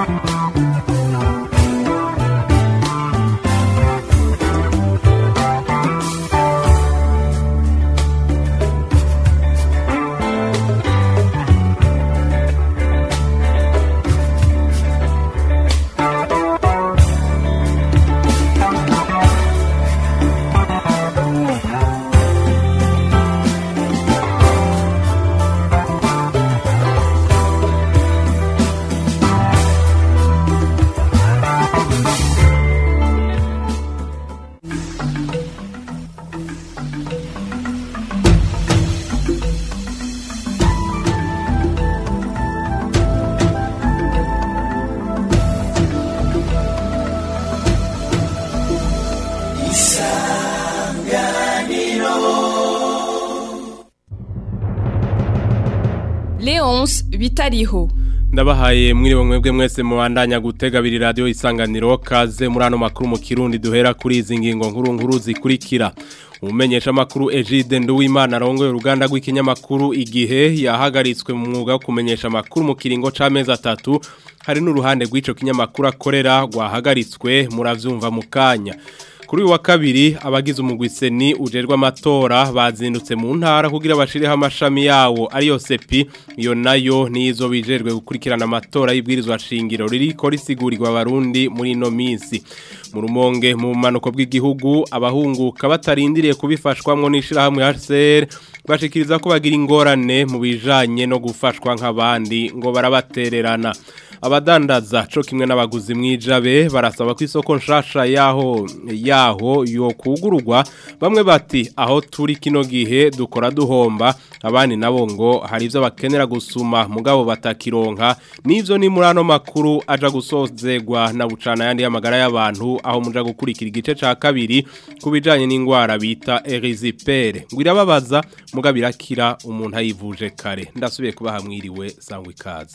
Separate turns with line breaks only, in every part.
Leonce bitariho
ndabahaye mwiriwe mwebwe mwese mubandanya gutega abiri radiyo isanganiro kaze muri ano makuru mu kirundi duhera kuri izi ngingo nkuru nkuru zikurikira umumenyesha makuru Egide Nduwimana arongoye uruganda rw'ikinyamakuru igihe yahagaritswe mu mwuga wo kumenyesha amakuru mu kiringo c'amezi atatu hari n'uruhande rw'ico kinyamakuru akorera rwahagaritswe muravyumva mu kanya kuri uyu wa kabiri abagize umugwiseni ujerwa amatora bazindutse mu ntara kugira bashireho amashami yawo ariyo sepi iyo nayo nizo bijerwe gukurikirana amatora y'ibwirizwa shingiro ririko risigurirwa abarundi muri ino minsi mu rumonge mu bumanuko bw'igihugu abahunguka batarindiriye kubifashwamwo n'ishirahamwe HCR bashikiriza ko bagira ingorane mu bijanye no gufashwa nk'abandi ngo barabatererana abadandaza co kimwe n'abaguzi mwijabe barasaba ko isoko nshasha yaho yaho yo kugururwa bamwe bati aho turi kino gihe dukora duhomba abandi nabo ngo hari ivyo bakenera gusuma mugabo batakironka nivyo ni muri ano makuru aja gusozegwa na bucana yandi y'amagara y'abantu aho muja gukurikira igice ca kabiri kubijanye n'ingwara bita erizipere ngwirababaza mugabo irakira umuntu ayivuje kare ndasubiye kubaha mwiriwe sangwa ikaze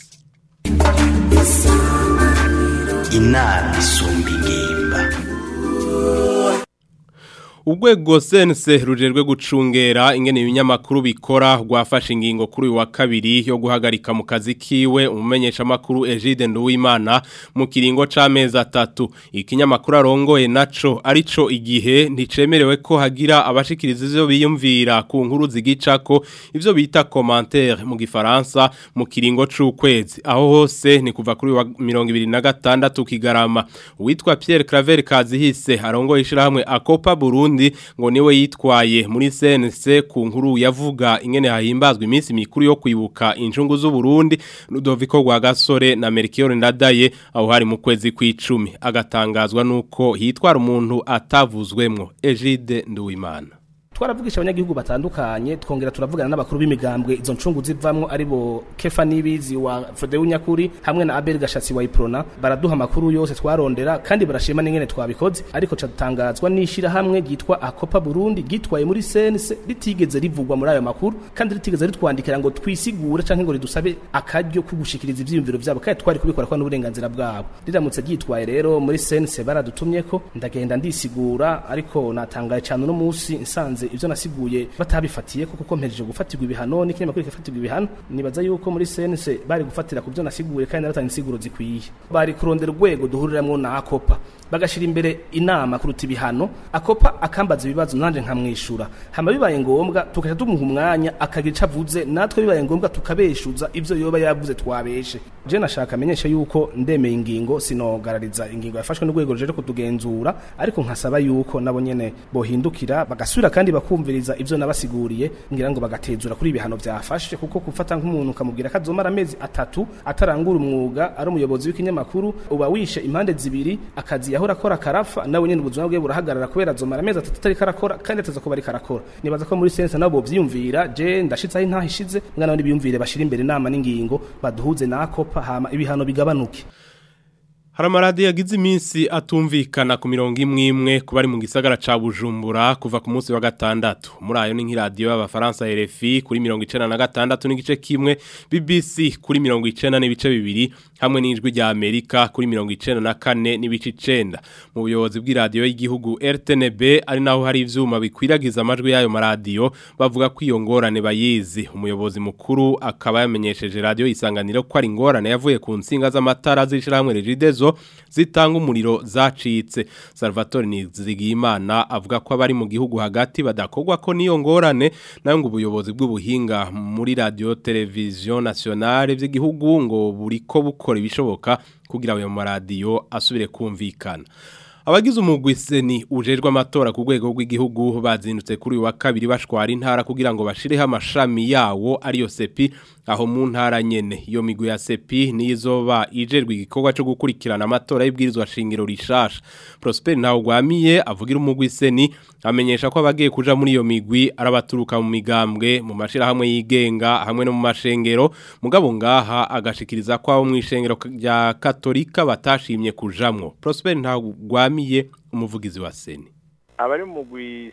inama isumba ingimba
Urwego sense rujerwe gucungera ingene ibinyamakuru bikora rwafashe ingingo kuri uyu wa kabiri yo guhagarika mu kazi kiwe umumenyesha makuru Egide Nduwimana mu kiringo c'amezi atatu ikinyamakuru arongoye naco arico igihe nticemerewe ko hagira abashikiriza ivyo biyumvira ku nkuru zigicako ivyo bita commentaire mu gifaransa mu kiringo c'ukwezi aho hose ni kuva kuri wa 2026 kigarama uwitwa Pierre Claver Kazihise arongoye ishirahamwe Akopa Burundi Burundi ngo niwe yitwaye muri CNC ku nkuru yavuga ingene hahimbazwa iminsi mikuru yo kwibuka injungu z'u Burundi Ludovico Rwagasore na Melchior Ndadaye aho hari mu kwezi kw'icumi agatangazwa nuko hitwara umuntu atavuzwemwo Egide Nduwimana
twaravugisha abanyagihugu batandukanye twongera turavugana n'abakuru b'imigambwe izo ncungu zivamwo aribo Kefa Nibizi wa Frodeu Nyakuri hamwe na Abel Gashatsi wa Iprona baraduha amakuru yose twarondera kandi barashima n'ingene twabikoze ariko catangazwa n'ishira hamwe gitwa Akopa Burundi gitwaye muri sense ritigeze rivugwa muri ayo makuru kandi ritigeze ritwandikira ngo twisigure canke ngo ridusabe akaryo kugushikiriza ivyiyumviro vyabo kandi twari kubikora kwa n'uburenganzira bwabo riramutse ryitwaye rero muri sense baradutumyeko ndagenda ndisigura ariko natangaye cyane no musi nsanze ivyo nasiguye batabifatiye kuko kompereje gufatirwa ibihano n'ikinyamakuru kifatirwa ibihano nibaza yuko muri sense bari gufatira ku byo nasiguye kandi naratanga insiguro zikwiye bari kurondera urwego duhuriramwo na akopa bagashira imbere inama kuruta ibihano akopa akambaza ibibazo nanje nkamwishura hama bibaye ngombwa tukaca tumuha umwanya akagira ico avuze natwe bibaye ngombwa tukabeshuza ivyo yoba yavuze twabeshe je nashaka amenyesha yuko ndemeye ingingo sinogarariza ingingo yafashwe n'urwego ruje kutugenzura ariko nkasaba yuko nabo nyene bohindukira bagasubira kandi bakumviriza ivyo nabasiguriye ngira ngo bagatezura kuri ibihano byafashe kuko gufata nk'umuntu ukamubwira ko azomara amezi atatu atarangura umwuga ari umuyobozi w'ikinyamakuru uba wishe impande zibiri akazi yahora akora karafa nawe nyene ubuzima bwe burahagarara kubera azomara amezi atatu atari karakora kandi ataza kuba ari karakora nibaza ko muri sense nabo bovyiyumvira je ndashitse aho intaha ishize mwana nabo nibiyumvire bashira imbere inama n'ingingo baduhuze na akopa hama ibihano bigabanuke
Hari amaradiyo yagize iminsi atumvikana ku mirongo imwe imwe ku bari mu gisagara ca Bujumbura kuva ku munsi wa gatandatu. Muri ayo ni nk'iradiyo y'abafaransa RFI kuri mirongo icenda na gatandatu n'igice kimwe, BBC kuri mirongo icenda n'ibice bibiri, hamwe n'ijwi rya Amerika kuri mirongo icenda na kane n'ibice icenda. Mu buyobozi bw'iradiyo y'igihugu RTNB ari naho hari ivyuma bikwiragiza amajwi y'ayo maradiyo bavuga ko iyo ngorane bayizi. Umuyobozi mukuru akaba yamenyesheje radiyo isanganiro ko ari ingorane yavuye ku nsinga z'amatara z'ishirahamwe Regidezo zitanga umuriro zacitse Salvatore Nizigiyimana avuga ko abari mu gihugu hagati badakogwa ko niyo ngorane nayo ngo ubuyobozi bw'ubuhinga muri radio television nationale by'igihugu ngo buriko bukora ibishoboka kugira ayo maradiyo asubire kumvikana Abagize umugwi seni ujejwe amatora ku rwego rw'igihugu bazindutse kuri uyu wa kabiri bashwara intara kugira ngo bashireho amashami yawo ariyo sepi aho mu ntara nyene iyo migwi ya sepi nizoba ijerwe igikorwa cyo gukurikirana amatora y'ibwirizwa shingiro rishasha Prosper Ntawugwamiye avugira umugwi seni amenyesha ko abagiye kuja muri iyo migwi arabaturuka mu migambwe mu mashira hamwe yigenga hamwe no mu mashengero mugabo ngaha agashikiriza ko abo mu ishengero rya Katolika batashimye kujamwo Prosper Ntawugwamiye umuvugizi wa seni
abari mu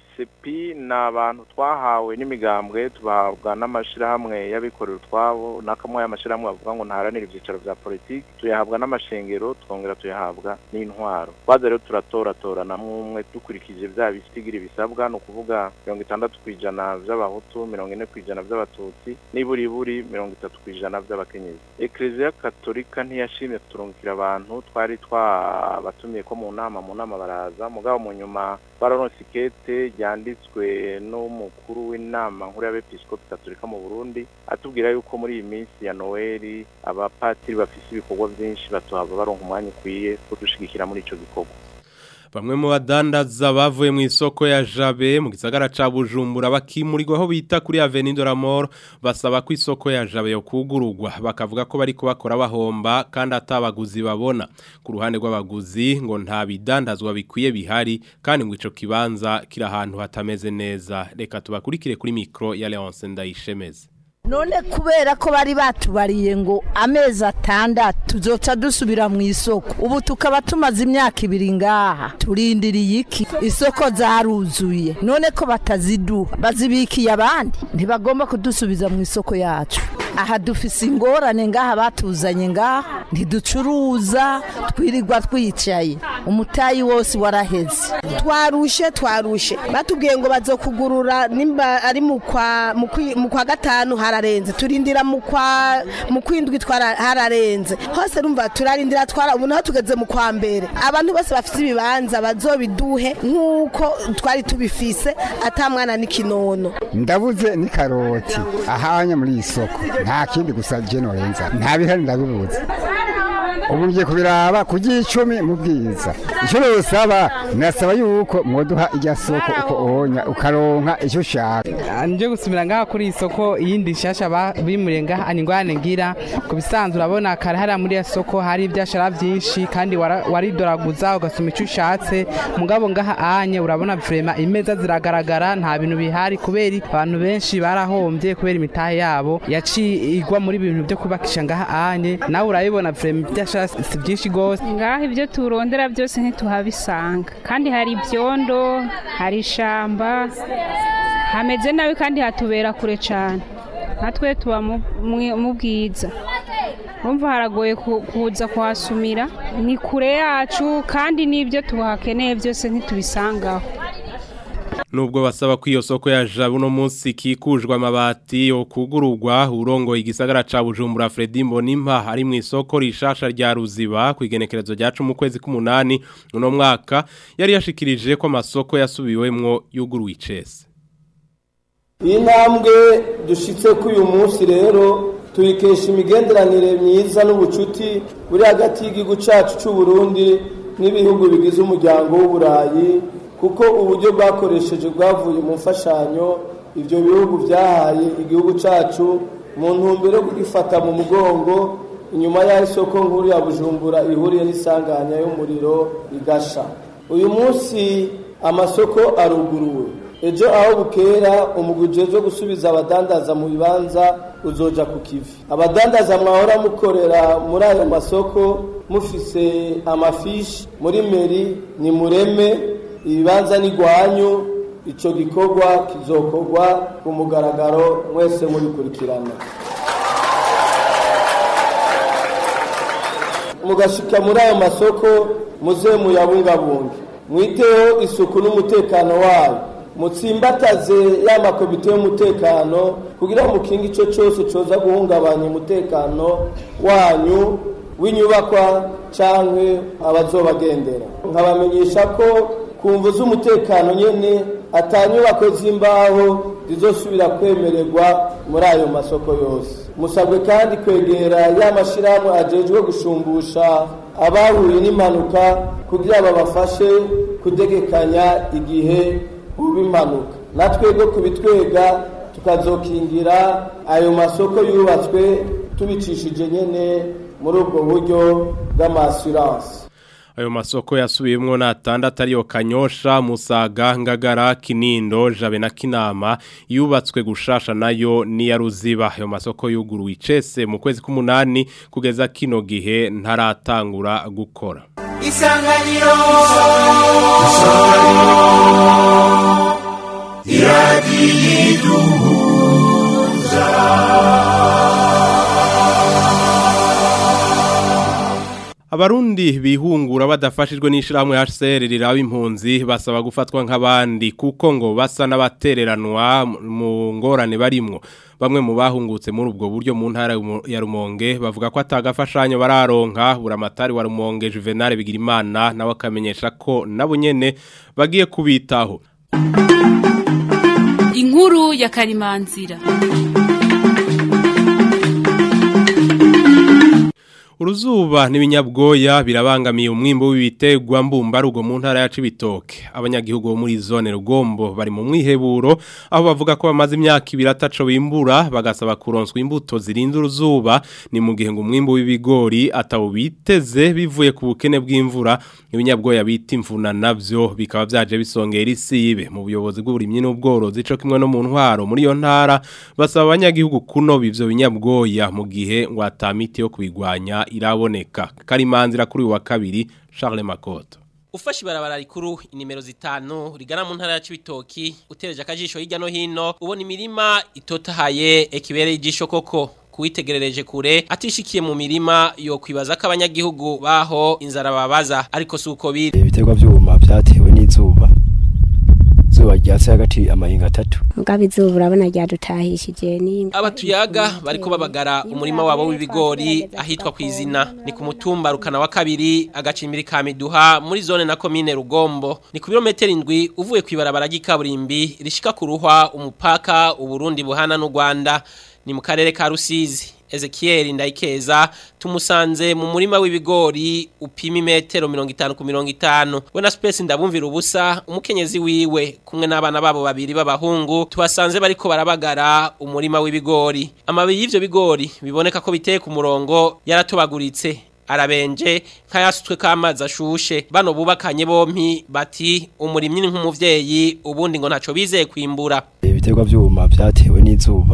sepi ni abantu twahawe n'imigambwe tubahabwa n'amashyirahamwe y'abikorera utwabo n'akamwe y'amashyirahamwe bavuga ngo ntaharanire ibyicaro bya politiki tuyahabwa n'amashengero twongera tuyahabwa n'intwaro twaza rero turatoratorana umwe dukurikije bya bisigira bisabwa ni ukuvuga mirongo itandatu ku ijana by'abahutu mirongo ine ku ijana by'abatutsi n'iburiburi mirongo itatu ku ijana by'abakenyezi ekereziya katolika ntiyashimye kuturungikira abantu twari twabatumiye ko mu nama mu nama baraza mugabo mu nyuma bararonse ikete ryanditswe n'umukuru w'inama nkuru y'abepiskopi katolika mu Burundi atubwira yuko muri iyi minsi ya Noel abapatiri bafise ibikorwa byinshi batuhaba baronka umwanya ukwiye kudushigikira muri ico gikorwa
Bamwe mu badandaza bavuye mu isoko ya Jabe mu gisagara ca Bujumbura bakimurirwa aho bita kuri Avenue de la Mort basaba ko isoko ya Jabe yo kugurugwa bakavuga ko bari kubakora bahomba kandi atabaguzi babona ku ruhande rw'abaguzi ngo nta bidandazwa bikwiye bihari kandi ngo ico kibanza kiri ahantu hatameze neza reka tubakurikire kuri micro ya Leonce Ndayishemeze
none kubera ko bari batubariye ngo amezi atandatu tuzoca dusubira mu isoko ubu tukaba tumaze imyaka ibiri ngaha turindiriye iki isoko zaruzuye none ko bataziduha bazibikiye abandi ntibagomba kudusubiza mu isoko yacu aha dufise ingorane ngaha batuzanye ngaha ntiducuruza twirirwa twicaye umutayi wose waraheze
twarushe twarushe batubwiye ngo bazokugurura nimba ari mu kwa mu kwa gatanu hararenze turindira mu kwa mu kwindwi twara hararenze hose rumva turarindira twara ubu naho tugeze mu kwa mbere abantu bose bafite ibibanza bazobiduhe nk'uko twari tubifise atamwana n'ikinono
ndabuze ni karoti ahanya muri iyi soko nta kindi gusa je norenza nta bihari ndabibuze ubu ngiye kubiraba ku gicumi mu bwiza icyo rusaba nasaba yuko mwoduha irya soko uko onya ukaronka icyo ushaka
nje gusubira ngaha kuri iyi soko iyindi nshasha bimuriye ngaha ni ingwane ngira ku bisanzwe urabona kare hariya muri iyo soko hari ibyashara byinshi kandi waridoraguza ugasoma icyo ushatse mugabo ngaha anye urabona vrema imeza ziragaragara nta bintu bihari kubera abantu benshi barahombye kubera imitahe yabo yaciye igwa muri bintu byo kubakisha ngaha anye nawe urabibona vrema ibyashara si byinshi rwose
ngaho ibyo turondera byose ntituhabisanga kandi hari ibyondo hari ishamba hameze nabi kandi hatubera kure cyane natwe tuba mu bwiza urumva haragoye kuza kuhasumira ni kure yacu kandi n'ibyo tuhakeneye byose ntitubisangaho
Nubwo basaba ko iyo soko ya Jabu no munsi kikujwe amabati yo kugururwa urongo igisagara ca Bujumbura Fredy Mbonimpa ari mu isoko rishasha rya Ruziba ku igenekerezo rya 10 mu kwezi k'umunani uno mwaka yari yashikirije ko amasoko yasubiwemwo yuguruye icese
iyi ntambwe dushitse ko uyu munsi rero tuyikesha imigenderanire myiza n'ubucuti buri hagati y'igihugu cyacu cy'u Burundi n'ibihugu bigize umuryango w'uburayi kuko uburyo bwakoresheje bwavuye mu mfashanyo ibyo bihugu byahaye igihugu cyacu mu ntumbero yo kugifata mu mugongo inyuma y'aho isoko nkuru ya bujumbura ihuriye n'isanganya y'umuriro igasha uyu munsi amasoko aruguruwe ejo aho bukera umuguje zo gusubiza abadandaza mu bibanza uzoja ku kivi abadandaza mwahora mukorera muri ayo masoko mufise amafishi muri meri ni mureme ibibanza n'igwanyu icyo gikorwa kizokorwa ku mugaragaro mwese mubikurikirana mugashika muri ayo masoko muze muyabungabunge mwiteho isuku n'umutekano wayo mutsimbataze ya makomite y'umutekano kugira ngo mukinge icyo cyose cyoza guhungabanya umutekano wanyu w'inyubakwa cyangwa abazobagendera nkabamenyesha ko ku mvu z'umutekano nyine atanyubako z'imbaho zizosubira kwemererwa muri ayo masoko yose musabwe kandi kwegera ya mashyirahamwe agejwe gushumbusha abahuye n'impanuka kugira babafashe kudegekanya igihe uba impanuka natwebwe kubitwega tukazokingira ayo masoko yubatswe tubicishije nyine muri ubwo buryo bw'amasiranse
ayo masoko yasubiyemwo natandatu ariyo kanyosha musaga ngagara kinindo jabe na kinama yubatswe gushasha nayo niya ruziba ayo masoko yuguruwe icese mu kwezi k'umunani kugeza kino gihe ntaratangura gukora
isanganiro
Abarundi bihungura badafashijwe n'ishirahamwe HCR riraba impunzi basaba gufatwa nk'abandi kuko ngo basa n'abatereranwa mu ngorane barimwo bamwe mu bahungutse muri ubwo buryo mu ntara ya Rumonge bavuga ko atagafashanyo bararonka buramatari wa Rumonge Juvenal Bigirimana nawe akamenyesha ko nabo nyene bagiye kubitaho
Inkuru ya Karimanzira
Uruzuba n'ibinyabwoya birabangamiye umwimbo w'ibitegwa mbumbarugo mu ntara ya Cibitoke. Abanyagihugu bo muri zone Rugombo bari mu mwiheburo aho bavuga ko bamaze imyaka ibiri ataco bimbura bagasaba kuronswa imbuto zirinda uruzuba ni mu gihe ngo umwimbo w'ibigori atawo biteze bivuye ku bukene bw'imvura ibinyabwoya bita imvuna navyo bikaba vyaje bisongera isibe mu buyobozi bw'uburimyi n'ubworozi co kimwe no mu ntwaro muri yo ntara basaba abanyagihugu kunoba ivyo binyabwoya mu gihe ngo atamiti yo kubigwanya iraboneka karimanzira kuri wa kabiri Charles Makoto
Ufashi barabara rikuru inimero zitanu rigana mu ntara ya Cibitoki utereje akajisho hirya no hino ubona imirima itotahaye ekibere ijisho koko kuwitegerereje kure atishikiye mu mirima yo kwibaza ko abanyagihugu baho inzara babaza ariko suko biri
ibiterwa byuma byatewe n'izuba zuba ryatse hagati amahinga atatu
mugabe izuba urabona ryadutahishije n'inga
abatuyaga bariko babagara umurima wabo w'ibigori ahitwa kwizina ni ku mutumba rukana wa kabiri agacimbiri ka miduha muri zone na komine rugombo ni ku birometero indwi uvuye kwibarabara ry'ikaburimbi rishika ku ruhwa umupaka uburundi buhana n'u rwanda ni mu karere ka rusizi Ezekiel Ndayikeza tumusanze mu murima w'ibigori upima imetero 50 ku 50 we na space ndabumvira ubusa umukenyezi wiwe kumwe n'abana babo babiri b'abahungu tubasanze bariko barabagara umurima w'ibigori amabi y'ivyo bigori biboneka ko biteye ku murongo yaratobaguritse arabenje nkayasutswe k'amazi ashushe bano bubakanye bompi bati umurimyi ni nk'umuvyeyi ubundi ngo ntaco bizeye kwimbura
ibiterwa byuma byatewe n'izuba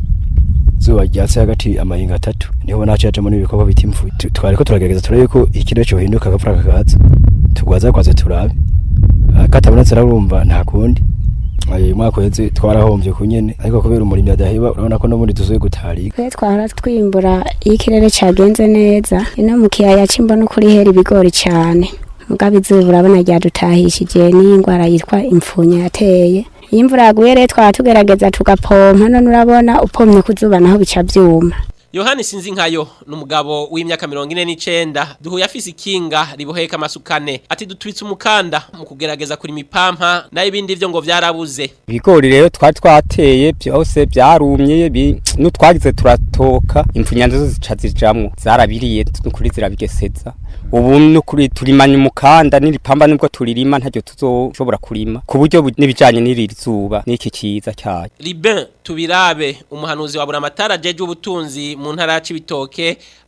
zuba ryatse hagati amahinga atatu niho nacajemo n'ibikorwa biti imvu twariko turagerageza turabe ko ikiro cyo hinduka agapfura kakaza tugwaza kwaze turabe katabonetse arabumva nta kundi uyu mwaka uheze twarahombye ku nyene ariko kubera umurimyi adaheba urabona ko n'ubundi tuzuye gutarika
twe twara twimbura iyo ikirere cagenze neza ino mu kiyaya c'imbo no kuri hera ibigori cane mugabe izuba urabona ryadutahishije n'iyi ngwara yitwa impfunya yateye iyo imvura yaguye rero twaba tugerageza tugapompa none urabona upomye kuzuba naho bica byuma
Yohani sinzi nkayo numugabo w'imyaka 49 duhuye afise ikinga riboheka amasukane ati dutwitse umukanda mu kugerageza kuri mipampa na ibindi byo ngo vyarabuze
ibigori rero twari twateye byose byarumye n'utwagize turatoka imfunya zo zica zijamwo zarabiriye n'ukuri zirabigeseza ubu n'ukuri turimanya umukanda n'iripamba nubwo turirima ntacyo tuzoshobora kurima ku buryo n'ibijanye n'iri zuba n'iki kiza cyayo
Libin tubirabe umuhanuzi wa buramatara jeje ubutunzi mu ntara ya Cibitoke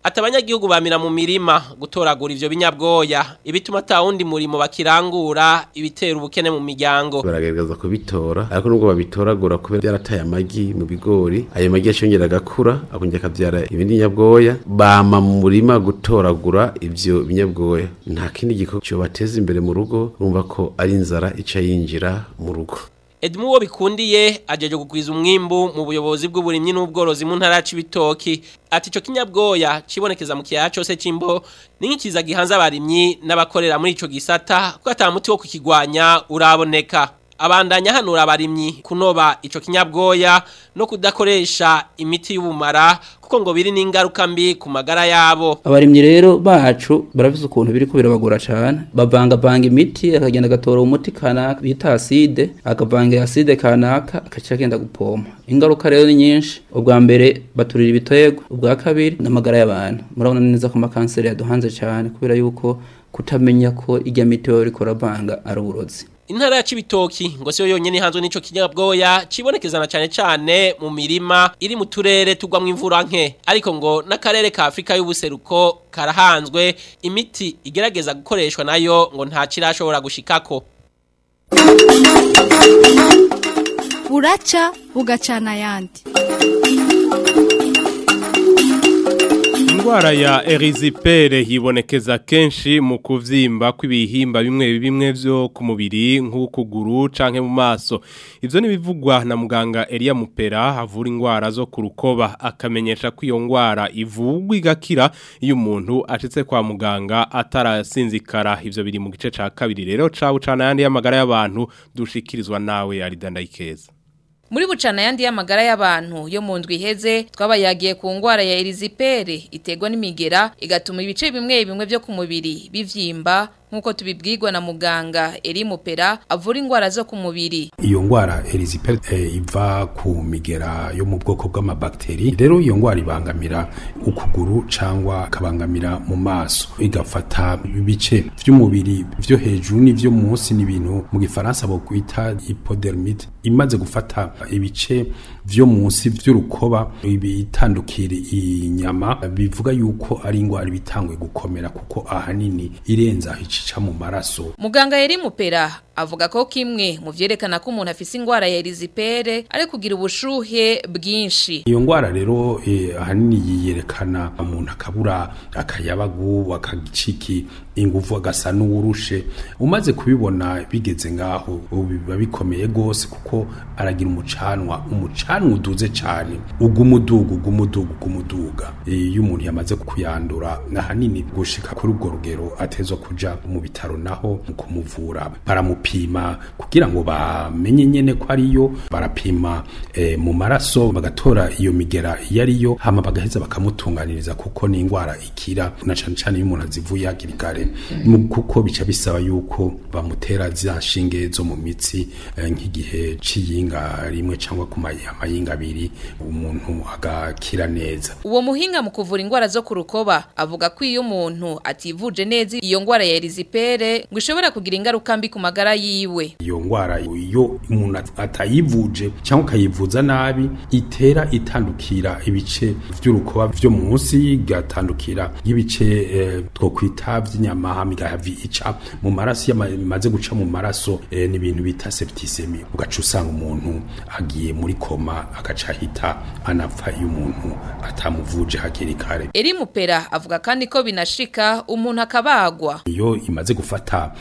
ati abanyagihugu bamira mu mirima gutoragura ivyo binyabwoya ibituma ata wundi murimo bakirangura ibitera ubukene mu miryango
baragerageza kubitora ariko nubwo babitoragura kubera byarataye amagi mu bigori ayo magi yashongera agakura akongera akabyara ibindi nyabwoya bama mu murima gutoragura ivyo binyabwoya nta kindi gikorwa cyo bateza imbere mu rugo urumva ko ari inzara ica yinjira mu rugo
Edmu wo bikundiye ajeje kugwiza umwimbu mu buyobozi bw'uburimyi n'ubworozi mu ntara y'ibitoki ati ico kinyabwoya cibonekeza mu kiyaya cose c'imbo ni nk'ikiza gihanze abarimyi n'abakorera muri ico gisata ko ata muti wo kukigwanya uraboneka abandanya hanura abarimyi kunoba ico kinyabwoya no kudakoresha imiti y'ubumara kuko ngo biri n'ingaruka mbi ku magara yabo
abarimyi rero bacu barafise ukuntu biriko birabagora cane bavangavanga imiti akagenda agatora umuti kanaka bita aside akavanga aside kanaka akaca agenda gupompa ingaruka rero ni nyinshi ubwa mbere baturira ibiterwa ubwa kabiri n'amagara y'abantu murabona neza ko amakanseri yaduhanze cane kubera yuko kutamenya ko irya miti baba bariko baravanga ari uburozi
intara ya cibitoki ngo siyo yonyene hanzwe n'ico kinyabwoya cibonekezana cane cane mu mirima iri mu turere tugwamwo imvura nke ariko ngo n'akarere ka Afrika y'ubuseruko karahanzwe imiti igerageza gukoreshwa nayo ngo nta kirashobora gushikako
buraca bugacana ayandi
Ingwara ya erizipere hibonekeza kenshi mu kuvyimba kw'ibihimba bimwe bimwe vyo ku mubiri nk'ukuguru canke mu maso. Ivyo nibivugwa na muganga Elia Mupera havura ingwara zo ku rukoba akamenyesha ko iyo ngwara ivugwa igakira iyo umuntu ashitse kwa muganga atarasinzikara. Ivyo biri mu gice ca kabiri rero cawu cana yandi y'amagara y'abantu dushikirizwa nawe Aridandayikeza.
Muri bucana yandi y'amagara y'abantu yo mu ndwi iheze twabayagiye ku ngwara ya erizipere iterwa n'imigera igatuma ibice bimwe bimwe byo ku mubiri bivyimba nkuko tubibwirwa na muganga Eri Mupera avura ingwara zo ku mubiri
iyo ngwara erizipere e, iva ku migera yo mu bwoko bw'amabakteri rero iyo ngwara ibangamira ukuguru cangwa kabangamira mu maso igafata ibice vy'umubiri vyo hejuru n'ivyo munsi n'ibintu mu gifaransa bokwita hypodermite imaze gufata ibice vyo munsi vy'urukoba ibitandukira inyama bivuga yuko ari ingwara bitangwe gukomera kuko ahanini irenza ica mu maraso
muganga Eri Mupera avuga ko kimwe mu vyerekana ko umuntu afise ingwara ya erizipere ari kugira ubushuhe bwinshi
iyo ngwara rero eh, ahanini yiyerekana umuntu akabura akayabagu akagiciki inguvu agasa n'uwurushe umaze kubibona bigeze ngaho biba bikomeye gose kuko aragira umucanwa umucanwa uduze cyane ugumuduga ugumuduga ugumuduga iyo umuntu yamaze kuyandura ahanini gushika kuri urwo rugero atezwa kuja mu bitaro naho mu kumuvura baramupima kugira ngo bamenye nyene ko ariyo barapima e, mu maraso bagatora iyo migera iyo ariyo hama bagaheza bakamutunganiriza kuko ni ingwara ikira na cane cane iyo umuntu azivuye hakiri kare kuko bica bisaba yuko bamutera za nshinge zo mu mitsi e, nk'igihe c'iyinga rimwe cyangwa ku mayinga abiri umuntu agakira neza
uwo muhinga mu kuvura ingwara zo ku rukoba avuga ko iyo umuntu ativuje neza iyo ngwara ya erizipere ngo ishobora kugira ingaruka mbi ku magara yiwe
iyo ngwara iyo umuntu atayivuje cyangwa ukayivuza nabi itera itandukira ibice vy'urukoba vyo munsi igatandukira nk'ibice eh, twokwita vy'inyama hama igahavi ica mu maraso yamaze guca mu maraso eh, n'ibintu bita septicemia ugaca usanga umuntu agiye muri koma agaca ahita anapfa iyo umuntu atamuvuje hakiri kare
Eri Mupera avuga kandi ko binashika umuntu akabagwa
iyo imaze gufata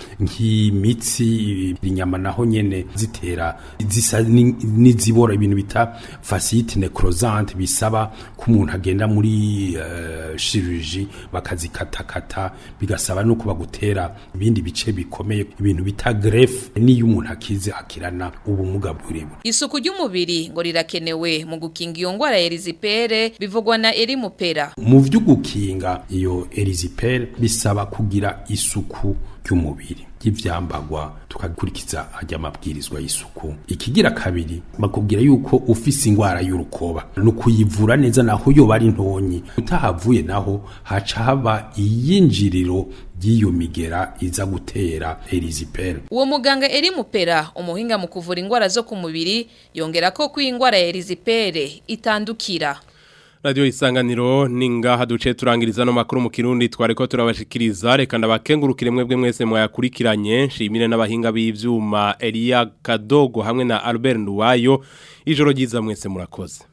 nk'imitsi inyama naho nyene zitera zisa n'izibora ibintu bita facite necrosante bisaba ko umuntu agenda muri uh, chirurgie bakazikatakata bigasaba no kuba gutera ibindi bice bikomeye ibintu bita greffe niyo umuntu akize akirana ubumuga burebure
isuku ry'umubiri ngo rirakenewe mu gukinga iyo ngwara ya erizipere bivugwa na Eri Mupera
mu vyo gukinga iyo erizipere bisaba kugira isuku ry'umubiri y'ivyambagwa tukakurikiza ajya amabwirizwa y'isuku ikigira kabiri bakubwira yuko ufise ingwara y'urukoba no kuyivura neza naho yo bari ntonyi utahavuye naho haca haba iyinjiriro y'iyo migera iza gutera erizipere
uwo muganga Eri Mupera umuhinga mu kuvura ingwara zo ku mubiri yongera ko kw'ingwara ya erizipere itandukira
Radio isanganiro ningaha duce turangiriza no makuru mu kirundi twareko turabashikiriza reka ndabakengurukire mwebwe mwese mwayakurikiranye nshimire n'abahinga b'ivyuma Elia Kadogo hamwe na Albert Nduwayo ijoro ryiza mwese murakoze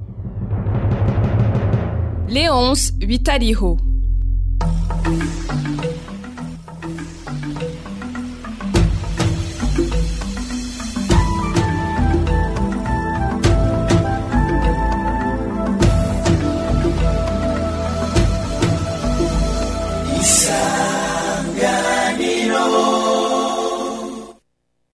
Leonce Bitariho